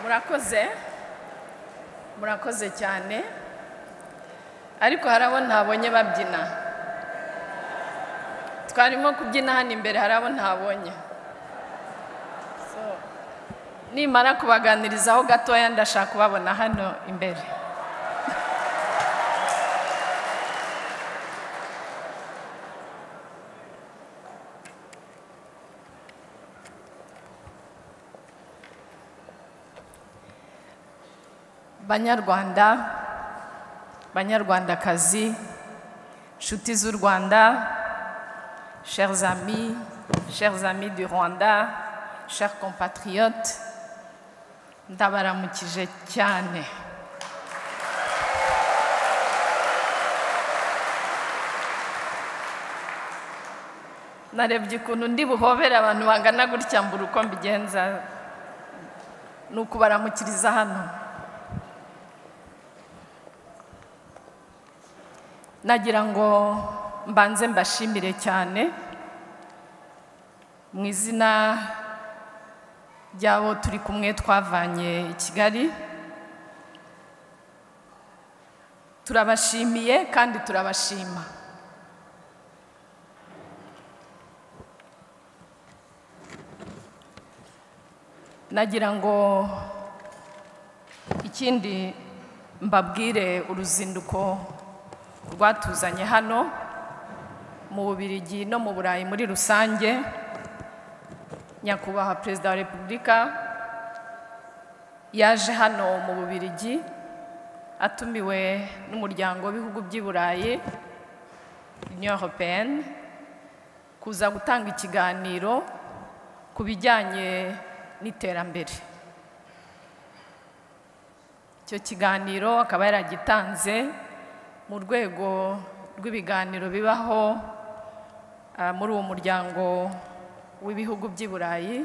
murakoze murakoze cyane ariko hari abo ntabonye babyina twarimo kubyina hano imbere hari abo ntabonye So, nimara kubaganirizaho gatoya ndashaka kubabona hano imbere banyarwanda banyarwandakazi nshuti z'u rwanda chers amis chers amis du rwanda chers compatriotes ndabaramukije cyane narebye ukuntu ndi buhobere abantu bangana gutya mbura uko mbigenza ni ukubaramukiriza hano nagira ngo mbanze mbashimire cyane mu izina ry'abo turi kumwe twavanye i kigali turabashimiye kandi turabashima nagira ngo ikindi mbabwire uruzinduko rwatuzanye hano mu bubirigi no mu burayi muri rusange nyakubahwa perezida wa repubulika yaje hano mu bubirigi atumiwe n'umuryango w'ibihugu by'i burayi union européenne kuza gutanga ikiganiro ku bijyanye n'iterambere icyo kiganiro akaba yaragitanze mu rwego rw'ibiganiro bibaho muri uwo muryango w'ibihugu by'i burayi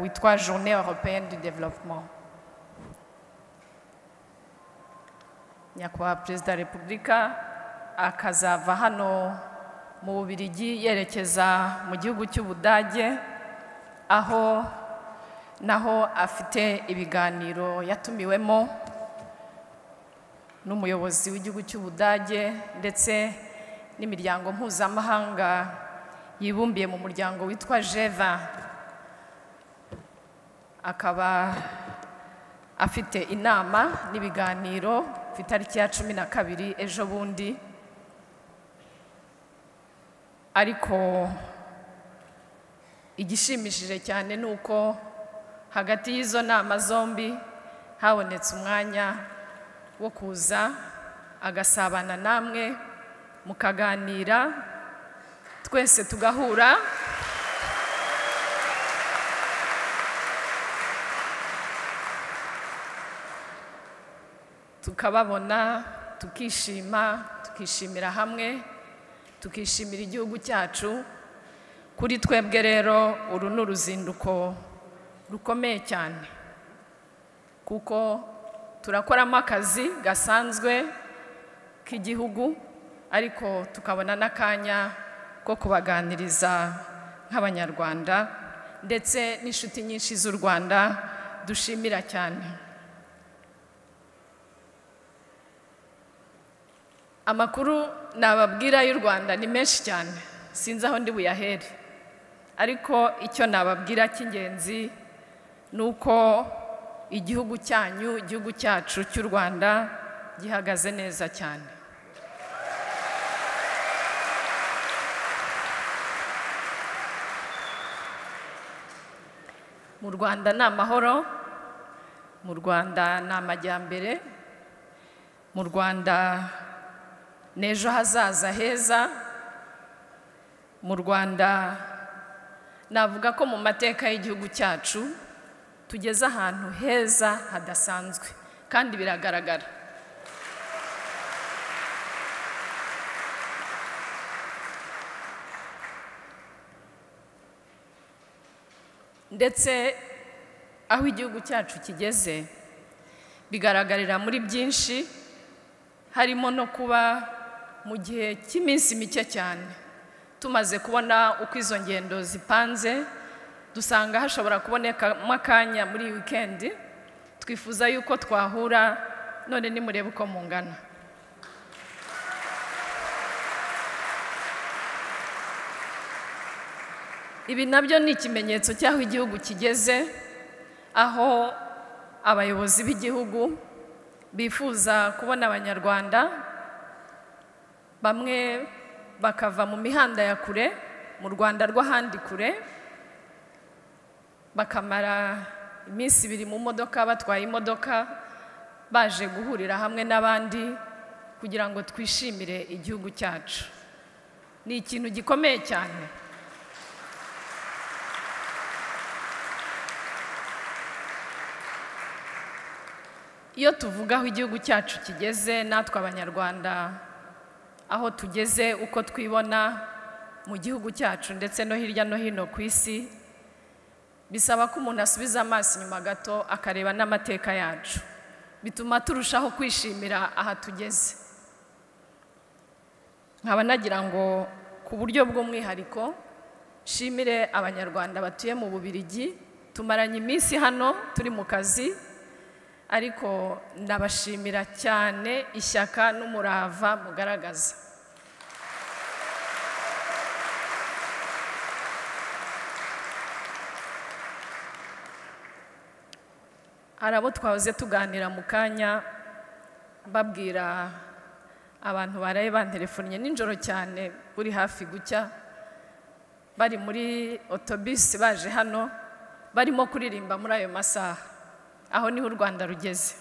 witwa journée européenne du développement nyakubahwa perezida wa repubulika akazava hano mu bubirigi yerekeza mu gihugu cy'ubudage aho naho afite ibiganiro yatumiwemo n'umuyobozi w'igihugu cy'ubudage ndetse n'imiryango mpuzamahanga yibumbiye mu muryango witwa jeva akaba afite inama n'ibiganiro ku itariki ya cumi na kabiri ejo bundi ariko igishimishije cyane ni uko hagati y'izo nama zombi habonetse umwanya wo kuza agasabana namwe mukaganira twese tugahura tukababona tukishima tukishimira hamwe tukishimira igihugu cyacu kuri twebwe rero uru ni uruzinduko rukomeye cyane kuko turakoramo akazi gasanzwe k'igihugu ariko tukabona n'akanya ko kubaganiriza nk'abanyarwanda ndetse n'inshuti nyinshi z'u rwanda dushimira cyane amakuru nababwira y'u rwanda ni menshi cyane sinzi aho ndi buyahere ariko icyo nababwira cy'ingenzi ni uko igihugu cyanyu igihugu cyacu cy'u rwanda gihagaze neza cyane mu rwanda ni amahoro mu rwanda ni amajyambere mu rwanda ni ejo hazaza heza mu rwanda navuga ko mu mateka y'igihugu cyacu tugeze ahantu heza hadasanzwe kandi biragaragara ndetse aho igihugu cyacu kigeze bigaragarira muri byinshi harimo no kuba mu gihe cy'iminsi mike cyane tumaze kubona uko izo ngendo zipanze dusanga hashobora kubonekamo akanya muri iyi wikendi twifuza yuko twahura none nimurebe uko mungana ibi nabyo ni ikimenyetso cy'aho igihugu kigeze aho abayobozi b'igihugu bifuza kubona abanyarwanda bamwe bakava mu mihanda ya kure mu rwanda rw'ahandi kure bakamara iminsi ibiri mu modoka batwaye imodoka baje guhurira hamwe n'abandi kugira ngo twishimire igihugu cyacu ni ikintu gikomeye cyane iyo tuvuga aho igihugu cyacu kigeze natwe abanyarwanda aho tugeze uko twibona mu gihugu cyacu ndetse no hirya no hino ku isi bisaba ko umuntu asubiza amaso inyuma gato akareba n'amateka yacu bituma turushaho kwishimira aha tugeze nkaba nagira ngo ku buryo bw'umwihariko nshimire abanyarwanda batuye mu bubirigi tumaranye iminsi hano turi mu kazi ariko ndabashimira cyane ishyaka n'umurava mugaragaza hari abo twahoze tuganira mu kanya babwira abantu baraye banterefonnye nijoro cyane buri hafi gucya bari muri otobisi baje hano barimo kuririmba muri ayo masaha aho niho u rwanda rugeze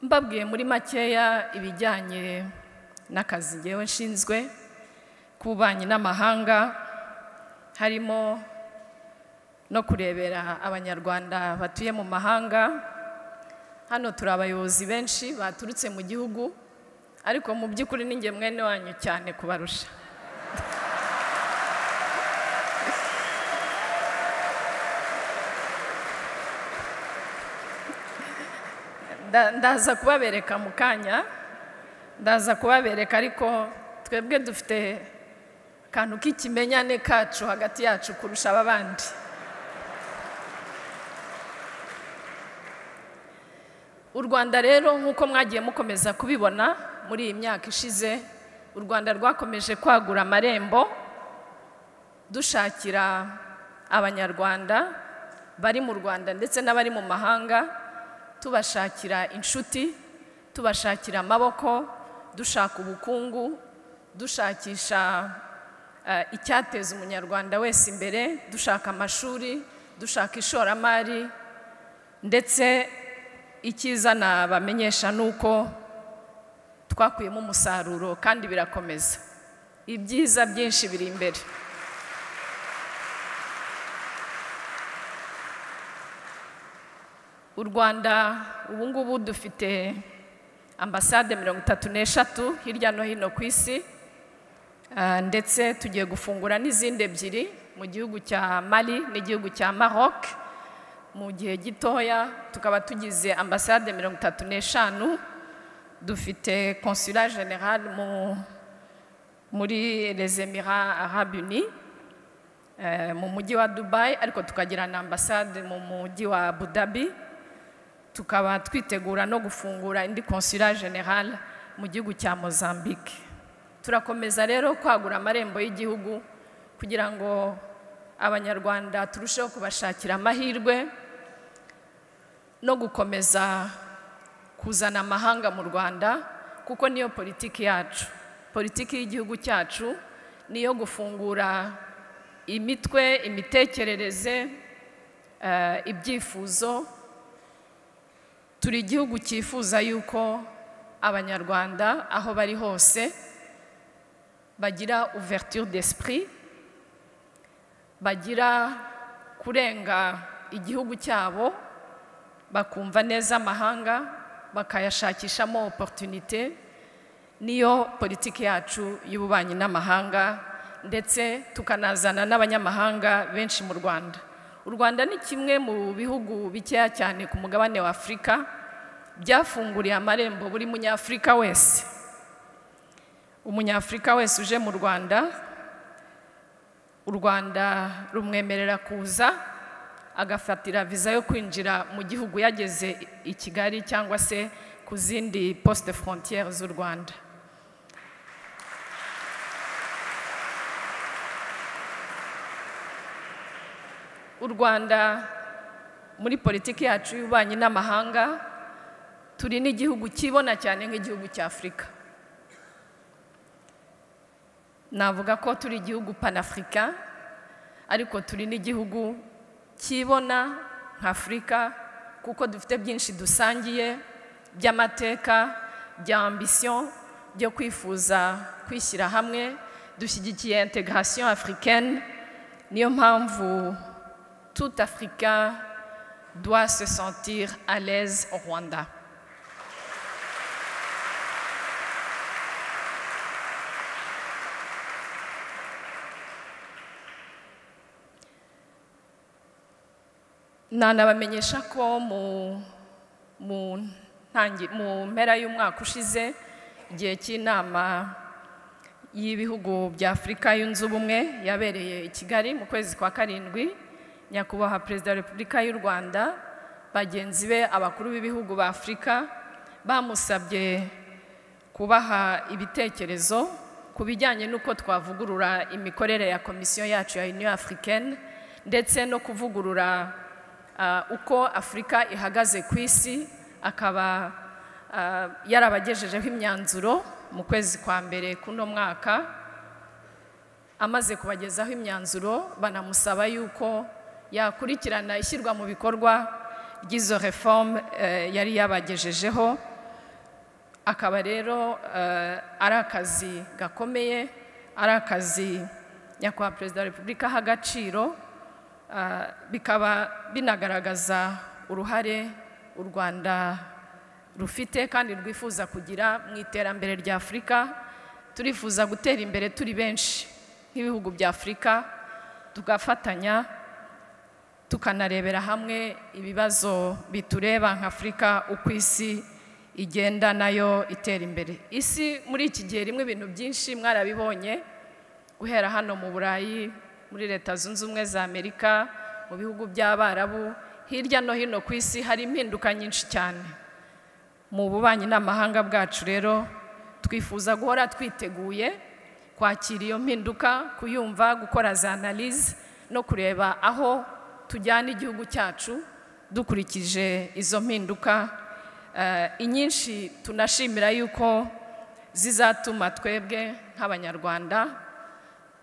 mbabwiye muri makeya ibijyanye n'akazi ngewe nshinzwe k'ububanyi n'amahanga harimo no kurebera abanyarwanda batuye mu mahanga hano turi abayobozi benshi baturutse mu gihugu ariko mu by'ukuri ninjye mwene wanyu cyane kubarusha ndaza kubabereka mu kanya ndaza kubabereka ariko twebwe dufite akantu k'ikimenyane kacu hagati yacu kurusha ababandi u rwanda rero nk'uko mwagiye mukomeza kubibona muri iyi myaka ishize u rwanda rwakomeje kwagura amarembo dushakira abanyarwanda bari mu rwanda ndetse n'abari mu mahanga tubashakira inshuti tubashakira amaboko dushaka ubukungu dushakisha icyateza umunyarwanda wese imbere dushaka amashuri dushaka ishoramari ndetse icyiza nabamenyesha ni uko twakuyemo umusaruro kandi birakomeza ibyiza byinshi biri imbere u rwanda ubu ngubu dufite ambasade mirongo itatu n'eshatu hirya no hino ku isi ndetse tugiye gufungura n'izindi ebyiri mu gihugu cya mali n'igihugu cya maroc mu gihe gitoya tukaba tugize ambasade mirongo itatu n'eshanu dufite consulat general muri les emirats arabes unis mu mujyi wa dubai ariko tukagira na ambasade mu mujyi wa abu dhabi tukaba twitegura no gufungura indi consulat general mu gihugu cya mozambique turakomeza rero kwagura amarembo y'igihugu kugira ngo abanyarwanda turusheho kubashakira amahirwe no gukomeza kuzana amahanga mu rwanda kuko niyo politiki yacu politiki y'igihugu cyacu niyo gufungura imitwe imitekerereze ibyifuzo turi igihugu cyifuza yuko abanyarwanda aho bari hose bagira ouverture d'esprit bagira kurenga igihugu cyabo bakumva neza amahanga bakayashakishamo opportunité niyo politiki yacu y'ububanyi n'amahanga ndetse tukanazana n'abanyamahanga benshi mu rwanda u rwanda ni kimwe mu bihugu bikeya cyane ku mugabane wa afurika byafunguriye amarembo buri munyafurika wese umunyafurika wese uje mu rwanda u rwanda rumwemerera kuza agafatira viza yo kwinjira mu gihugu yageze i kigali cyangwa se ku zindi poste frontiere z'u rwanda u rwanda muri politiki yacu y'ububanyi n'amahanga turi n'igihugu kibona cyane nk'igihugu cy'afurika navuga ko turi igihugu panafurika ariko turi n'igihugu kibona nk'afurika kuko dufite byinshi dusangiye by'amateka bya ambisiyo byo kwifuza kwishyira hamwe dushyigikiye integration africaine niyo mpamvu tout Africain doit se sentir à l'aise au Rwanda. nanabamenyesha ko mu mu ntangi- mu mpera y'umwaka ushize igihe cy'inama y'ibihugu bya afurika yunze ubumwe yabereye i kigali mu kwezi kwa karindwi nyakubahwa perezida wa repubulika y'u rwanda bagenzi be abakuru b'ibihugu ba afurika bamusabye kubaha ibitekerezo ku bijyanye n'uko twavugurura imikorere ya komisiyo yacu ya union africaine ndetse no kuvugurura ah, uko afurika ihagaze ku isi akaba ah, yarabagejejeho imyanzuro mu kwezi kwa mbere k'uno mwaka amaze kubagezaho imyanzuro banamusaba yuko yakurikirana ishyirwa mu bikorwa ry'izo reforme eh, yari yabagejejeho akaba rero eh, ari akazi gakomeye ari akazi nyakubahwa perezida wa repubulika aha agaciro ah, bikaba binagaragaza uruhare u rwanda rufite kandi rwifuza kugira mu iterambere rya afurika turifuza gutera imbere turi benshi nk'ibihugu bya afurika tugafatanya tukanarebera hamwe ibibazo bitureba nka afurika uko isi igenda nayo itera imbere isi muri iki gihe rimwe ibintu byinshi mwarabibonye guhera hano mu burayi muri leta zunze ubumwe za amerika mu bihugu by'abarabu hirya no hino ku isi hari impinduka nyinshi cyane mu bubanyi n'amahanga bwacu rero twifuza guhora twiteguye kwakira iyo mpinduka kuyumva gukora za analize no kureba aho tujyana igihugu cyacu dukurikije izo mpinduka Eh, inyinshi tunashimira yuko zizatuma twebwe nk'abanyarwanda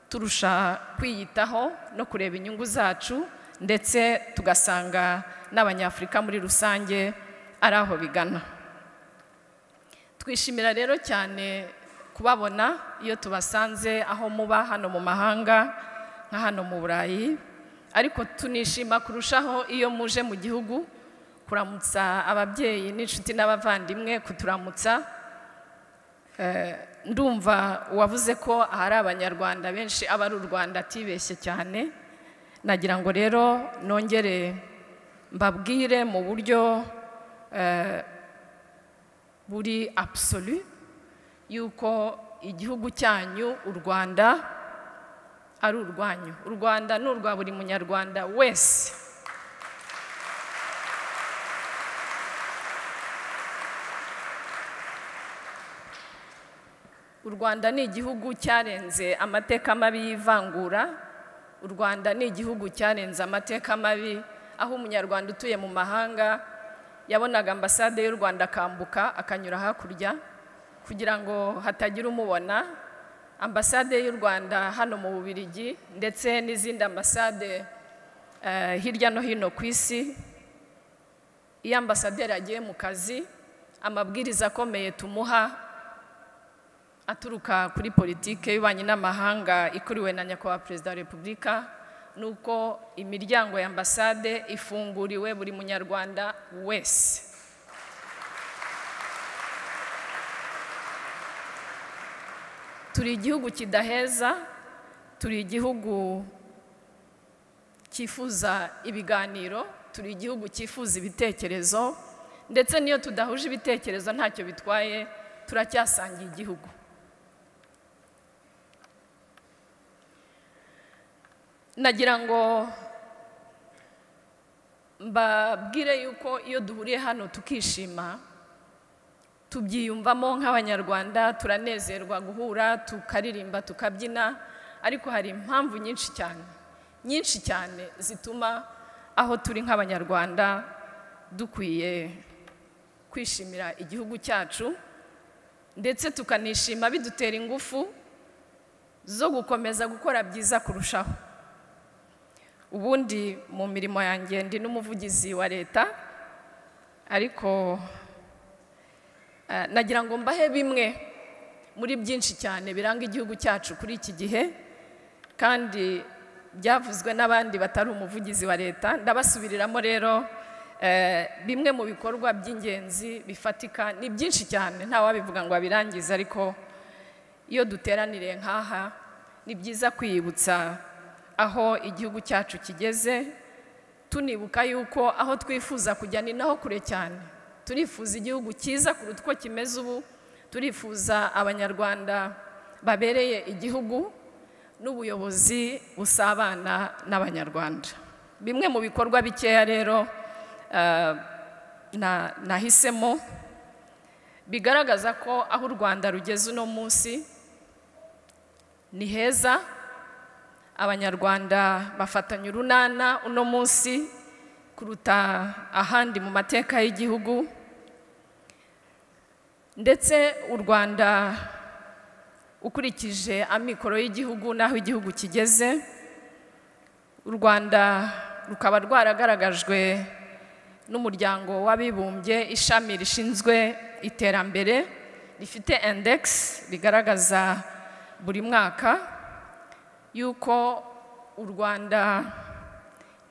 turusha kwiyitaho no kureba inyungu zacu ndetse tugasanga n'abanyafurika muri rusange ari aho bigana twishimira rero cyane kubabona iyo tubasanze aho muba hano mu mahanga nka hano mu burayi ariko tunishima kurushaho iyo muje mu gihugu kuramutsa ababyeyi n'inshuti n'abavandimwe kuturamutsa Eh, ndumva uwavuze ko ahari abanyarwanda benshi aba ari u rwanda atibeshye cyane nagira ngo rero nongere mbabwire mu buryo eh, buri absolu yuko igihugu cyanyu u rwanda ari urwanyu u rwanda ni urwa buri munyarwanda wese u rwanda ni igihugu cyarenze amateka mabi y'ivangura u rwanda ni igihugu cyarenze amateka mabi aho umunyarwanda utuye mu mahanga yabonaga ambasade y'u rwanda akambuka akanyura hakurya kugira ngo hatagira umubona ambasade y'u rwanda hano mu bubirigi ndetse n'izindi ambasade eh, hirya no hino ku isi iyo ambasaderi agiye mu kazi amabwiriza akomeye tumuha aturuka kuri politike y'ububanyi n'amahanga ikuriwe na nyakubahwa perezida wa repubulika ni uko imiryango ya ambasade ifunguriwe buri munyarwanda wese turi igihugu kidaheza turi igihugu cyifuza ibiganiro turi igihugu cyifuza ibitekerezo ndetse n'iyo tudahuje ibitekerezo ntacyo bitwaye turacyasangiye igihugu nagira ngo mbabwire yuko iyo duhuriye hano tukishima tubyiyumvamo nk'abanyarwanda turanezerwa guhura tukaririmba tukabyina ariko hari impamvu nyinshi cyane nyinshi cyane zituma aho turi nk'abanyarwanda dukwiye kwishimira igihugu cyacu ndetse tukanishima bidutera ingufu zo gukomeza gukora byiza kurushaho ubundi mu mirimo yanjye ndi n'umuvugizi wa leta ariko eh, nagira ngo mbahe bimwe muri byinshi cyane biranga igihugu cyacu kuri iki gihe kandi byavuzwe n'abandi batari umuvugizi wa leta ndabasubiriramo rero eh, bimwe mu bikorwa by'ingenzi bifatika ni byinshi cyane ntawabivuga ngo abirangize ariko iyo duteranire nk'aha ni byiza kwiyibutsa aho igihugu cyacu kigeze tunibuka yuko aho twifuza kujya ni naho kure cyane turifuza igihugu cyiza kuruta uko kimeze ubu turifuza abanyarwanda babereye igihugu n'ubuyobozi busabana n'abanyarwanda bimwe mu bikorwa bikeya rero eh, na- nahisemo bigaragaza ko aho u rwanda rugeze uno munsi ni heza abanyarwanda bafatanya urunana uno munsi kuruta ahandi mu mateka y'igihugu ndetse u rwanda ukurikije amikoro y'igihugu n'aho igihugu kigeze u rwanda rukaba rwaragaragajwe n'umuryango w'abibumbye ishami rishinzwe iterambere rifite indekisi rigaragaza buri mwaka yuko u rwanda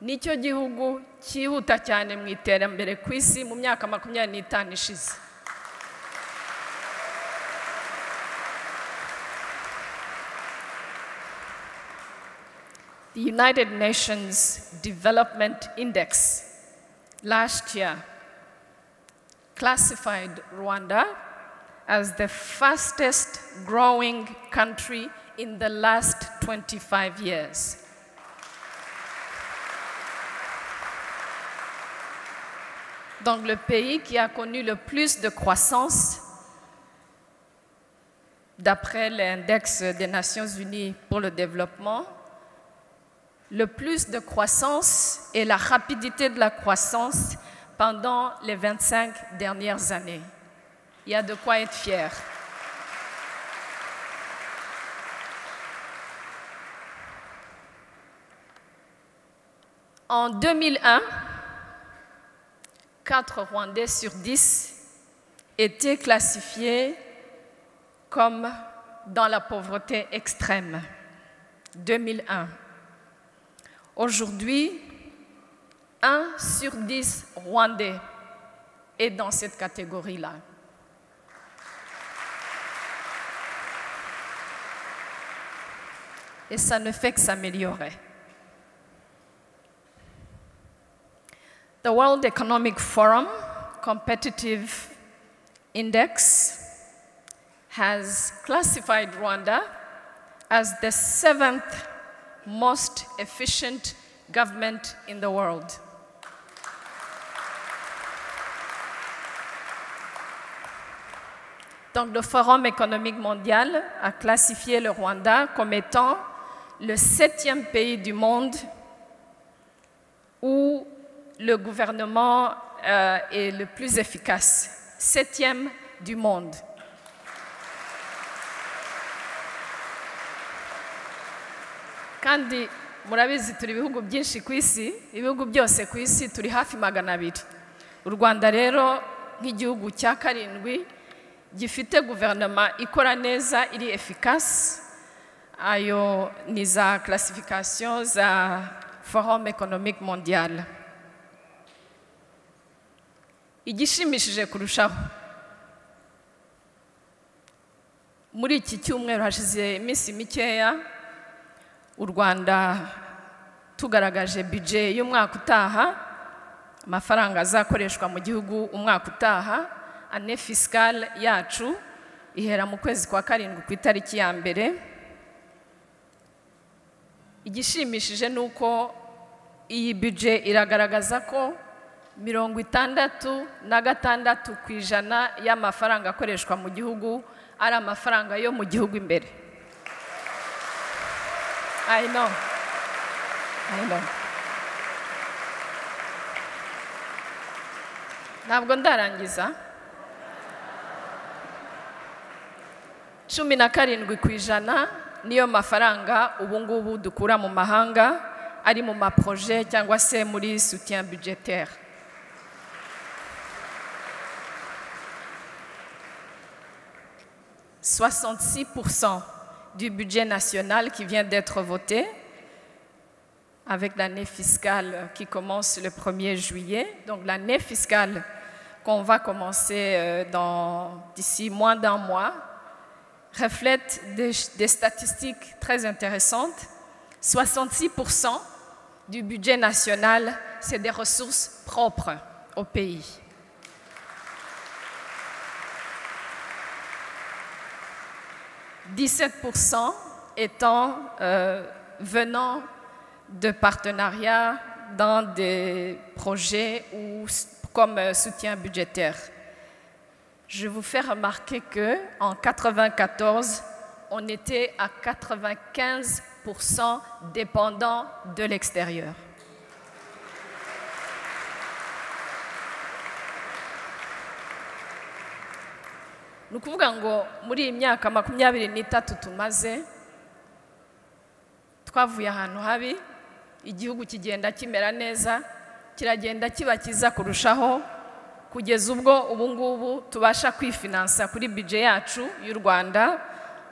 nicyo gihugu cyihuta cyane mu iterambere ku isi mu myaka makumyabiri n'itanu ishize The United Nations Development Index last year classified Rwanda as the fastest growing country in the last 25 years. Donc le pays qui a connu le plus de croissance d'après l'index des Nations Unies pour le développement, le plus de croissance et la rapidité de la croissance pendant les 25 dernières années. Il y a de quoi être fier. En 2001, 4 Rwandais sur 10 étaient classifiés comme dans la pauvreté extrême. 2001. Aujourd'hui, 1 sur 10 Rwandais est dans cette catégorie-là. Et ça ne fait que s'améliorer. The World Economic Forum Competitive Index has classified Rwanda as the seventh most efficient government in the world. Donc le Forum économique mondial a classifié le Rwanda comme étant le septième pays du monde où le gouvernement euh, est le plus efficace, septième du monde. kandi murabizi turi ibihugu byinshi ku isi ibihugu byose ku isi turi hafi magana abiri u rwanda rero nk'igihugu cya karindwi gifite guverinoma ikora neza iri efikasi ayo ni za classification za forum economique mondiale igishimishije kurushaho muri iki cyumweru hashize iminsi mikeya u rwanda tugaragaje bije y'umwaka utaha amafaranga azakoreshwa mu gihugu umwaka utaha ane fisikale yacu ihera mu kwezi kwa karindwi ku itariki ya mbere igishimishije ni uko iyi bije iragaragaza ko mirongo itandatu na gatandatu ku ijana y'amafaranga akoreshwa mu gihugu ari amafaranga yo mu gihugu imbere I know. I know. ntabwo ndarangiza cumi na karindwi ku ijana niyo mafaranga ubu ngubu dukura mu mahanga ari mu maproje cyangwa se muri soutien budgetaire soixante du budget national qui vient d'être voté avec l'année fiscale qui commence le 1er juillet. Donc l'année fiscale qu'on va commencer d'ici moins d'un mois reflète des, des, statistiques très intéressantes. 66% du budget national, c'est des ressources propres au pays. « 17% étant euh, venant de partenariats dans des projets ou comme soutien budgétaire. Je vous fais remarquer que en 1994, on était à 95% dépendant de l'extérieur. ni ukuvuga ngo muri iyi myaka makumyabiri n'itatu tumaze twavuye ahantu habi igihugu kigenda kimera neza kiragenda kiba cyiza kurushaho kugeza ubwo ubu ngubu tubasha kwifinansa kuri bije yacu y'u rwanda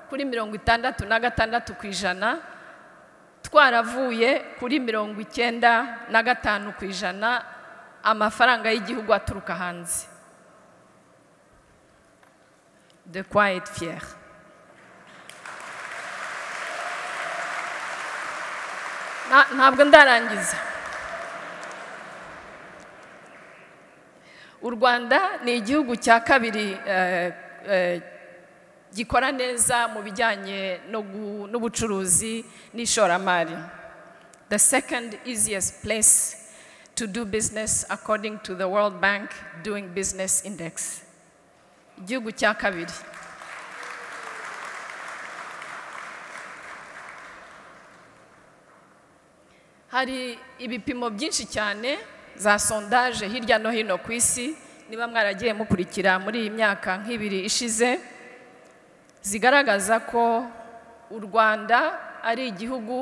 kuri mirongo itandatu na gatandatu ku ijana twaravuye kuri mirongo icyenda na gatanu ku ijana amafaranga y'igihugu aturuka hanze de quoi être fier ntabwo ndarangiza u rwanda ni igihugu cya kabiri gikora neza mu bijyanye n'ubucuruzi n'ishoramari the second easiest place to do business according to the world bank doing business index igihugu cya kabiri hari ibipimo byinshi cyane za sondaje hirya no hino ku isi niba mwaragiye mukurikira muri iyi myaka nk'ibiri ishize zigaragaza ko u rwanda ari igihugu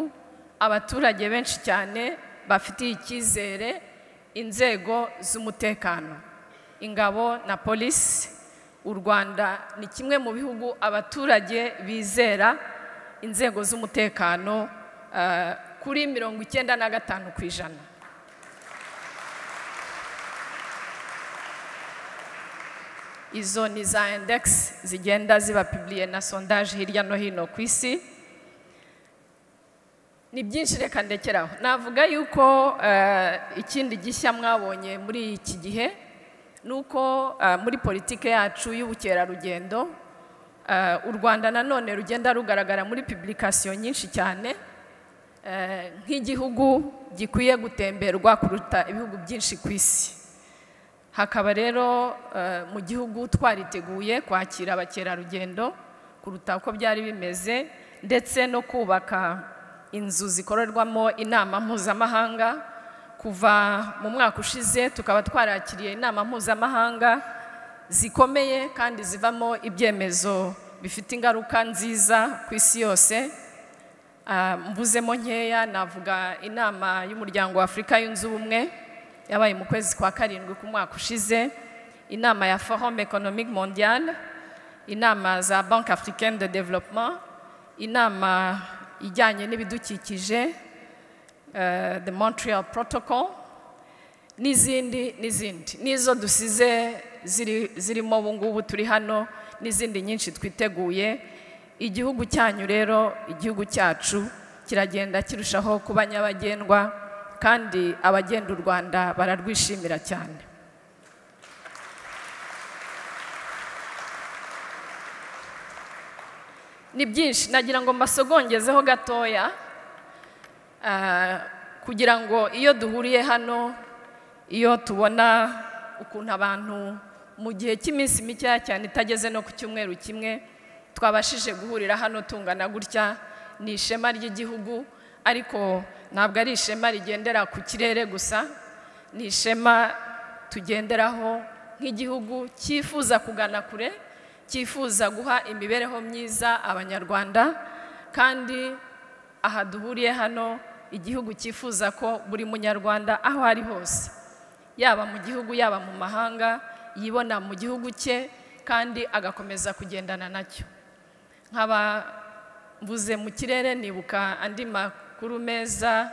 abaturage benshi cyane bafitiye icyizere inzego z'umutekano ingabo na polisi u rwanda ni kimwe mu bihugu abaturage bizera inzego z'umutekano kuri mirongo icyenda na gatanu ku ijana izo ni za indegisi zigenda zibapiburiye na sondaje hirya no hino ku isi ni byinshi reka ndekeraho navuga yuko ikindi gishya mwabonye muri iki gihe ni uko muri politiki yacu y'ubukerarugendo u rwanda nanone rugenda rugaragara muri pibirikasiyo nyinshi cyane nk'igihugu gikwiye gutemberwa kuruta ibihugu byinshi ku isi hakaba rero mu gihugu twariteguye kwakira abakerarugendo kuruta uko byari bimeze ndetse no kubaka inzu zikorerwamo inama mpuzamahanga kuva mu mwaka ushize tukaba twarakiriye inama mpuzamahanga zikomeye kandi zivamo ibyemezo bifite ingaruka nziza ku isi yose mbuzemo nkeya navuga inama y'umuryango wa afurika yunze ubumwe yabaye mu kwezi kwa karindwi ku mwaka ushize inama ya forum economique mondiale inama za banque africaine de développement inama ijyanye n'ibidukikije the montreal protocol n'izindi n'izindi n'izo dusize zirimo ubu ngubu turi hano n'izindi nyinshi twiteguye igihugu cyanyu rero igihugu cyacu kiragenda kirushaho kuba nyabagendwa kandi abagenda u rwanda bararwishimira cyane ni byinshi nagira ngo mbasogongeze ho gatoya Ah, kugira ngo iyo duhuriye hano iyo tubona ukuntu abantu mu gihe cy'iminsi mikeya cyane itageze no ku cyumweru kimwe twabashije guhurira hano tungana gutya ni ishema ry'igihugu ariko ntabwo ari ishema rigendera ku kirere gusa ni ishema tugenderaho nk'igihugu cyifuza kugana kure cyifuza guha imibereho myiza abanyarwanda kandi aha duhuriye hano igihugu cyifuza ko buri munyarwanda aho ari hose yaba mu gihugu yaba mu mahanga yibona mu gihugu cye kandi agakomeza kugendana nacyo nkaba mvuze mu kirere nibuka andi makuru meza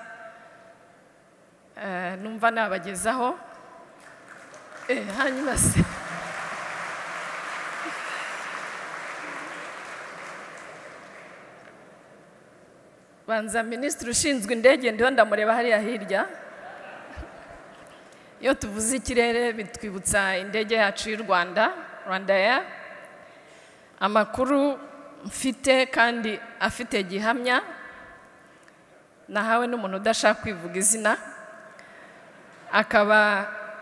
eh, numva nabagezaho Eh, hanyuma se banza minisitiri ushinzwe indege ndiho ndamureba hariya hirya iyo tuvuze ikirere bitwibutsa indege yacu y'u rwanda rwanda eya amakuru mfite kandi afite gihamya nahawe n'umuntu udashaka kwivuga izina akaba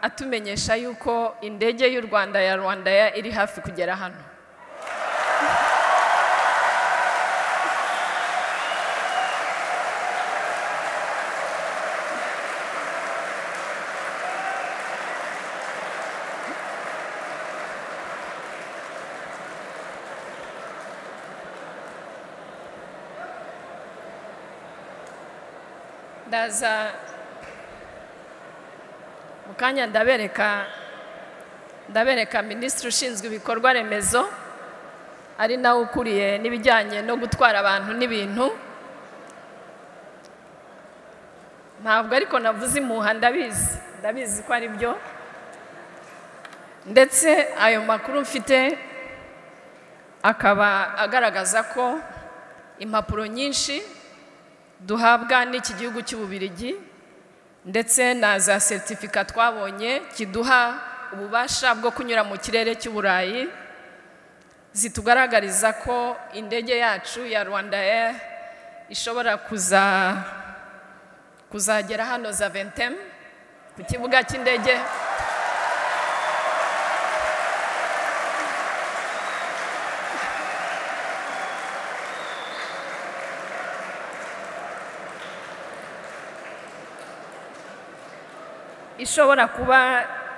atumenyesha yuko indege y'u rwanda ya rwanda eya iri hafi kugera hano ndaza mu kanya ndabereka ndabereka minisitiri ushinzwe ibikorwa remezo ari nawe ukuriye n'ibijyanye no gutwara abantu n'ibintu ntabwo ariko navuze impuha ndabizi ndabizi ko ari byo ndetse ayo makuru mfite akaba agaragaza ko impapuro nyinshi duhabwa n'iki gihugu cy'ububirigi ndetse na za seritifika twabonye kiduha ububasha bwo kunyura mu kirere cy'uburayi zitugaragariza ko indege yacu ya rwanda Air ishobora kuza kuzagera hano za ventemu ku kibuga cy'indege ishobora kuba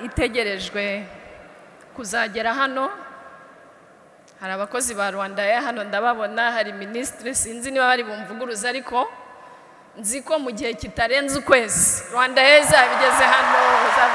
itegerejwe kuzagera hano hari abakozi ba rwanda ya hano ndababona hari minisitiri sinzi niba bari bumvuguruza ariko nzi ko mu gihe kitarenze ukwezi rwanda ya izaba igeze hano za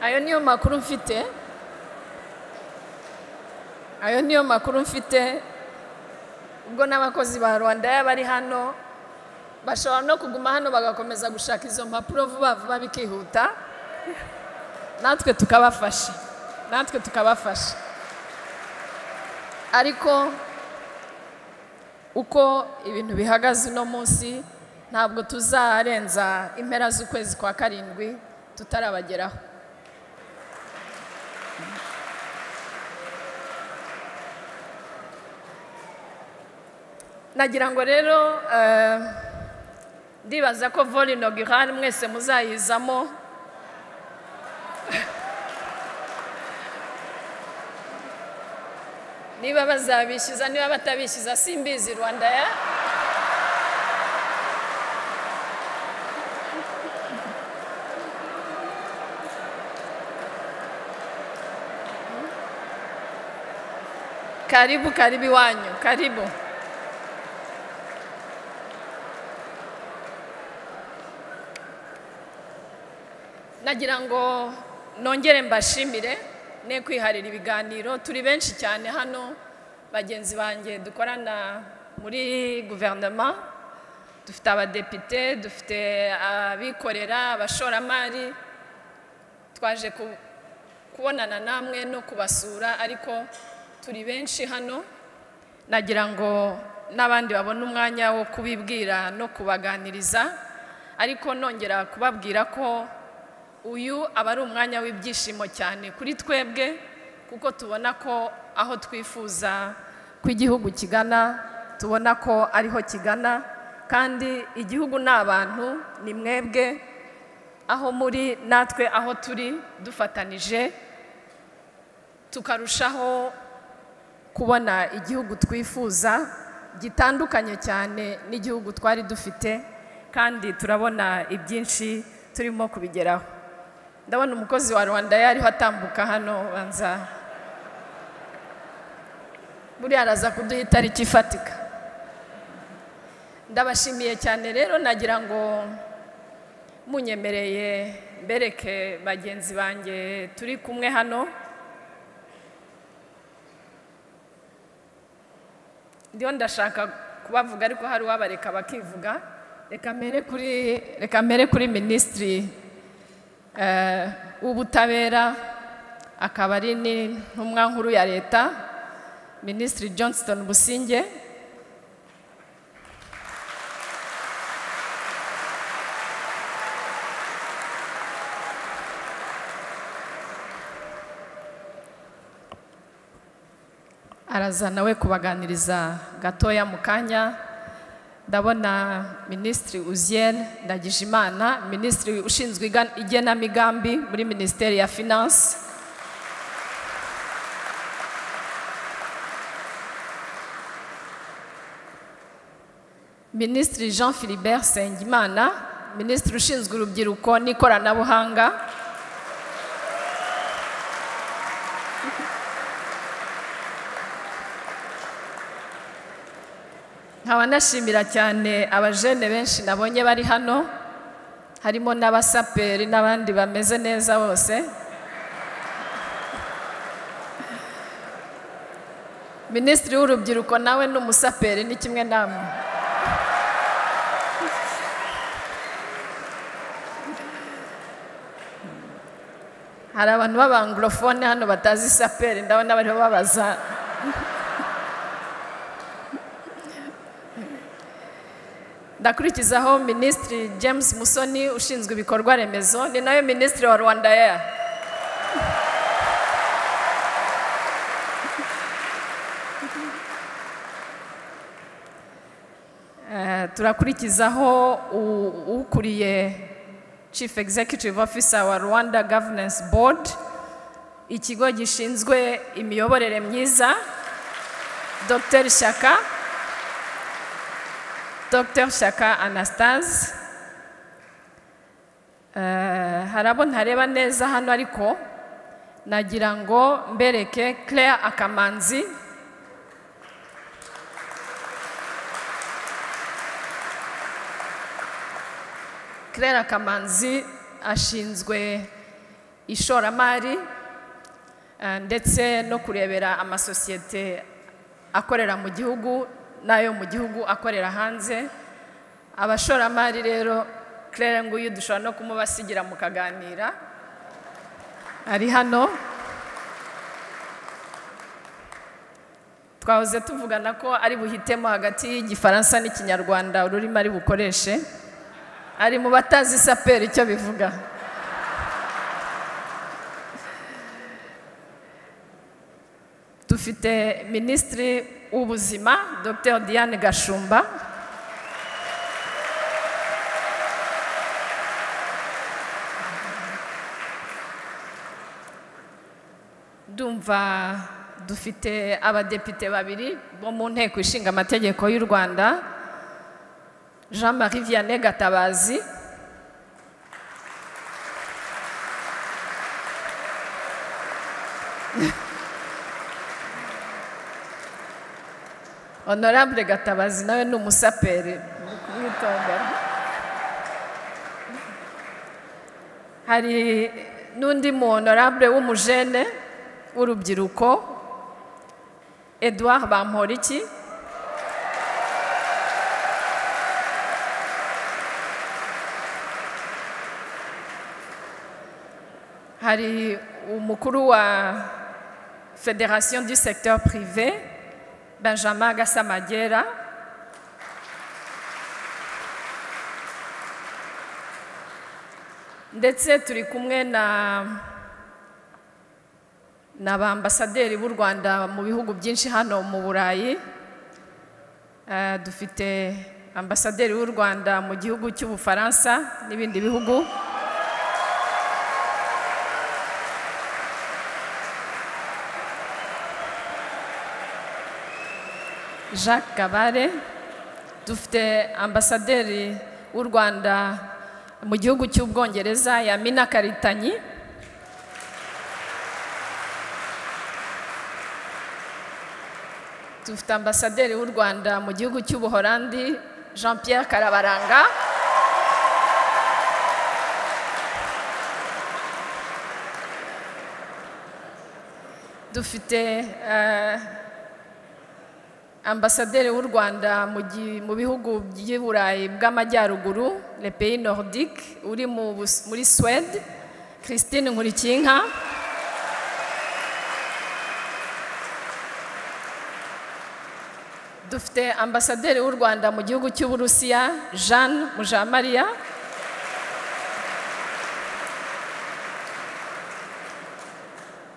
ayo niyo makuru mfite ayo niyo makuru mfite ubwo n'abakozi ba rwanda bari hano bashobora no kuguma hano bagakomeza gushaka izo mpapuro vuba vuba bikihuta natwe tukabafasha natwe tukabafasha ariko uko ibintu bihagaze uno munsi ntabwo tuzarenza impera z'ukwezi kwa karindwi tutarabageraho nagira ngo rero ndibaza ko vore inogirari mwese muzayizamo niba bazabishyuza niba batabishyuza simbizi rwanda ya karibu karibu iwanyu karibu nagira ngo nongere mbashimire ne kwiharira ibiganiro turi benshi cyane hano bagenzi banjye dukorana muri guverinoma dufite abadepite dufite abikorera abashoramari twaje ku- kubonana namwe no kubasura ariko turi benshi hano nagira ngo n'abandi babone umwanya wo kubibwira no kubaganiriza ariko nongera kubabwira ko uyu aba ari umwanya w'ibyishimo cyane kuri twebwe kuko tubona ko aho twifuza ko igihugu kigana tubona ko ariho kigana kandi igihugu ni abantu ni mwebwe aho muri natwe aho turi dufatanije tukarushaho kubona igihugu twifuza gitandukanye cyane n'igihugu twari dufite kandi turabona ibyinshi turimo kubigeraho ndabona umukozi wa rwanda yariho atambuka hano banza buriya araza kuduha itariki ifatika ndabashimiye cyane rero nagira ngo munyemereye mbereke bagenzi banjye turi kumwe hano ndiho ndashaka kubavuga ariko hari uwabareka bakivuga reka mbere kuri reka mbere kuri minisitiri eh, w'ubutabera akaba ari n'intumwa nkuru ya leta minisitiri johnston businge araza nawe kubaganiriza gatoya mu kanya ndabona minisitiri uziyeri ndagijimana minisitiri ushinzwe igan- igenamigambi muri minisiteri ya finansi minisitiri jean philibert nsengimana minisitiri ushinzwe urubyiruko n'ikoranabuhanga nkaba nashimira cyane abajene benshi nabonye bari hano harimo n'abasaperi n'abandi bameze neza bose minisitiri w'urubyiruko nawe ni umusaperi ni kimwe namwe hari abantu b'abangorofone hano batazi saperi ndabona bariho babaza ndakurikizaho minisitiri james musoni ushinzwe ibikorwa remezo ni nawe minisitiri wa rwanda Air. Eh, turakurikizaho u- ukuriye chief executive officer wa rwanda governance board ikigo gishinzwe imiyoborere myiza dr shaka Dr Shaka Anastase Eh, hari abo ntareba neza hano ariko nagira ngo mbereke Claire Akamanzi Claire Akamanzi ashinzwe ishoramari eh, ndetse no kurebera amasosiyete akorera mu gihugu n'ayo mu gihugu akorera hanze abashoramari rero Claire nguyu dushobora no kumubasigira mukaganira ari hano twahoze tuvugana ko ari buhitemo hagati y'igifaransa n'ikinyarwanda ururimi ari bukoreshe ari mu batazi saperi icyo bivuga dufite minisitiri w'ubuzima dr diane gashumba ndumva dufite abadepite babiri bo mu nteko ishinga amategeko y'u rwanda jean marie vianney gatabazi honorable gatabazi nawe ni umusaperi ni kumwitondera hari n'undi mu honorable w'umujene w'urubyiruko edouard bamporiki hari umukuru wa federasiyo du secteur privé benjamin gasamagera ndetse turi kumwe na na ba ambasaderi b'u rwanda mu bihugu byinshi hano mu burayi Eh, dufite ambasaderi w'u rwanda mu gihugu cy'ubufaransa n'ibindi bihugu jacques kabare dufite ambasaderi w'u rwanda mu gihugu cy'ubwongereza yamina karitanyi dufite ambasaderi w'u rwanda mu gihugu cy'ubuholandi jean pierre karabaranga dufite eh, ambasaderi w'u rwanda mu gi- mu bihugu by'i burayi bw'amajyaruguru le pays nordique uri mu Bus- muri suwede christine nkurikinka dufite ambasaderi w'u rwanda mu gihugu cy'uburusiya jeanne mujamariya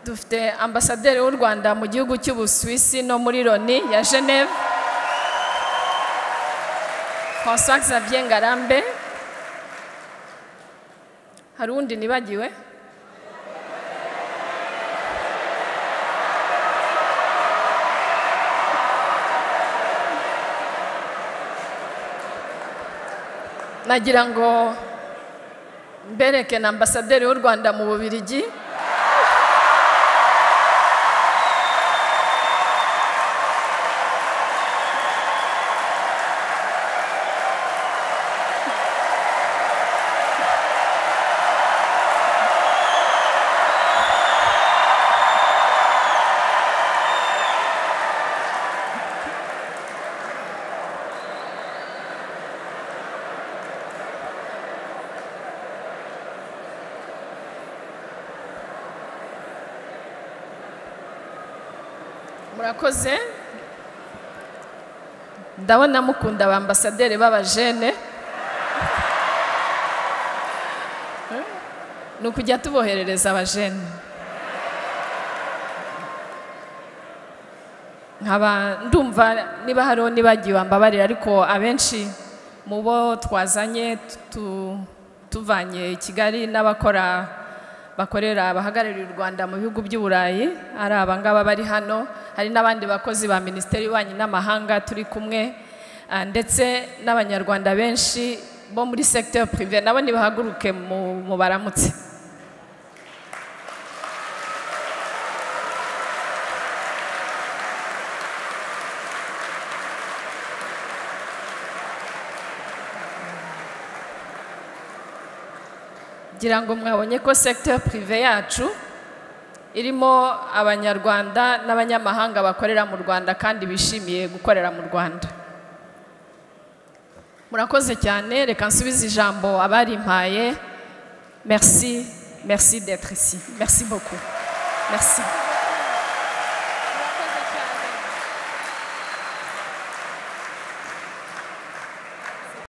dufite ambasaderi w'u rwanda mu gihugu cy'ubusuwisi no muri loni ya geneve françois xavier ngarambe hari undi nibagiwe nagira ngo mbereke na ambasaderi w'u rwanda mu bubirigi murakoze ndabona mukunda abambasaderi b'abajene ni ukujya tuboherereza abajene nkaba ndumva niba hariho nibagiwe wambabarira ariko abenshi mu bo twazanye tu- tuvanye i kigali n'abakora bakorera abahagarariye u rwanda mu bihugu by'i burayi ari abangaba bari hano hari n'abandi bakozi ba minisiteri y'ububanyi n'amahanga turi kumwe ah, ndetse n'abanyarwanda benshi bo muri secteur privé nabo nibahaguruke mu mu baramutse ngira ngo mwabonye ko secteur privé yacu irimo abanyarwanda n'abanyamahanga bakorera mu rwanda kandi bishimiye gukorera mu rwanda murakoze cyane reka nsubize ijambo abarimpaye merci merci d'être ici merci beaucoup merci